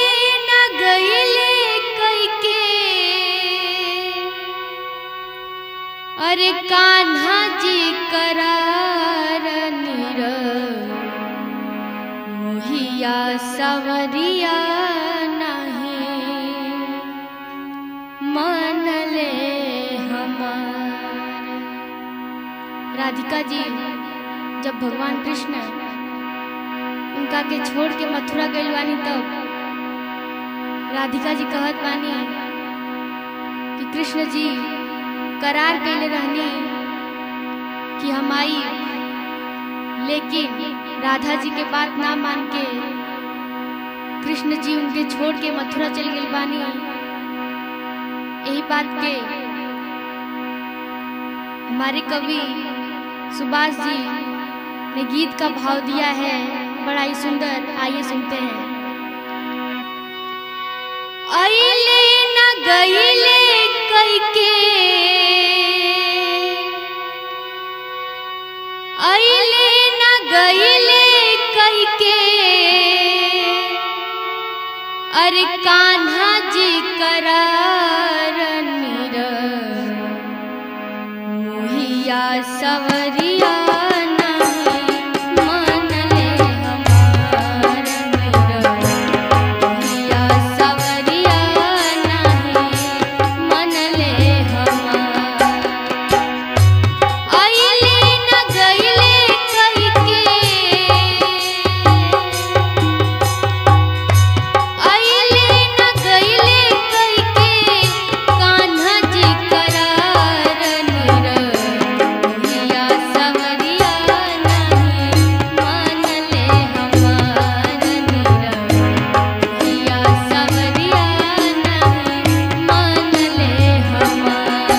न गईले कइके अरे कान्हा जी करार निर मोहिया सवरिया नहीं मन ले हमार राधिका जी जब भगवान कृष्ण उनका के छोड़ के मथुरा गइल बानी तब राधिका जी कहत बानी कि कृष्ण जी करार कइले रहनी कि हम आई लेकिन राधा जी के बात ना मान के कृष्ण जी उनके छोड़ के मथुरा चल गइल बानी यही बात के हमारे कवि सुभाष जी ने गीत का भाव दिया है बड़ा ही सुंदर आइए सुनते हैं अइले न गइले कइके अइले न गइले कइके अरे कान्हा जी करार निर मोहिया सवरिया नहीं मन ले हमार निर मोहिया सवरिया नहीं मन ले हमार अइले न गइले कइके अइले न गइले कइके कान्हा जी करार निर मोहिया सवरिया नहीं मन ले हमार निर मोहिया सवरिया नहीं मन ले हमार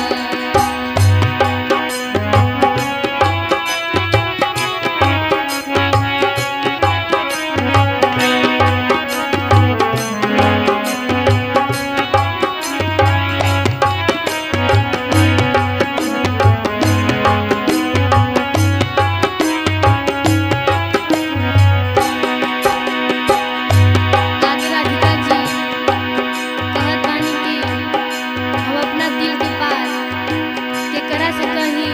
आगे राधिका जी कहत बानी कि हम अपना दिल के बात केकरा से कही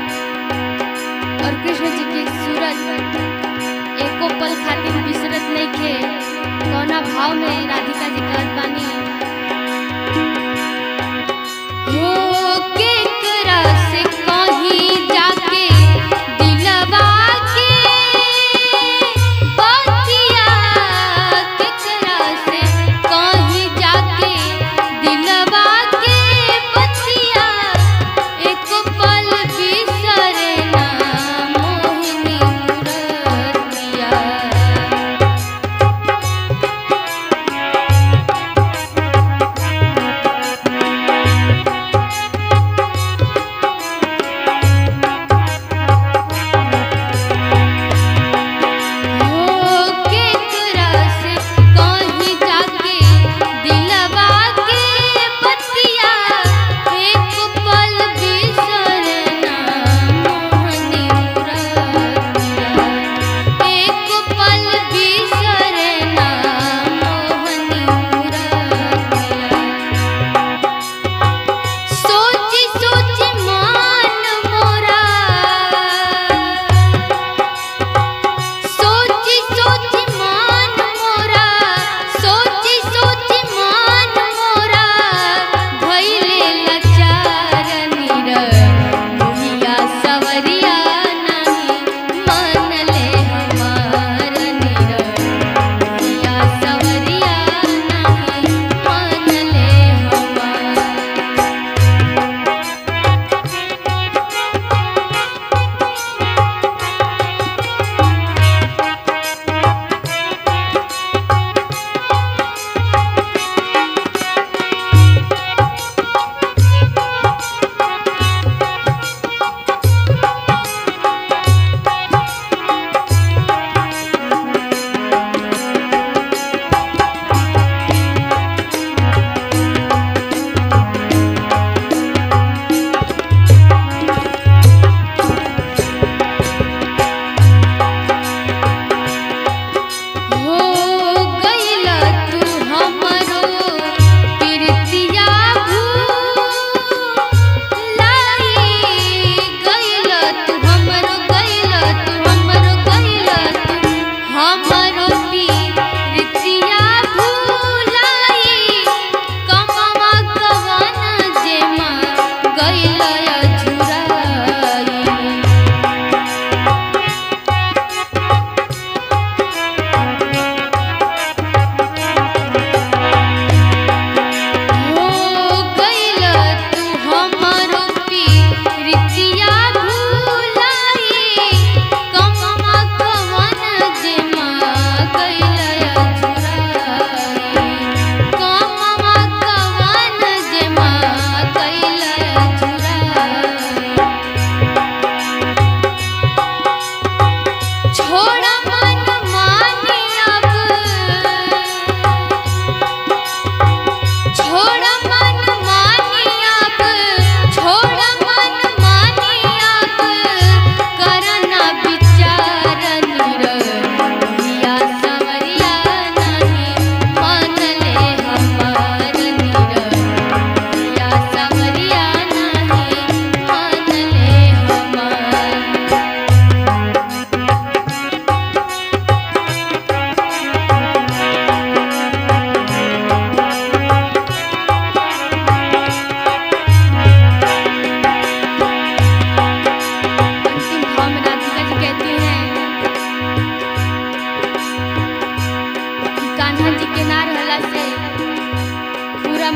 और कृष्ण जी के सूरज एको पल खातिर बिसरत नहीं खे कौना भाव में राधिका जी कहत बानी हो केकरा से कहीं जाके दिलवा के बतिया केकरा से कहीं जाके दिलवा के बतिया एक पल बिसरे ना मोहिनी मुरतिया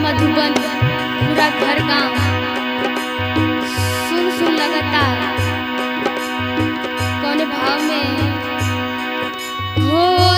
मधुबन पूरा घर गांव सुन सुन लगता कौन भाव में हो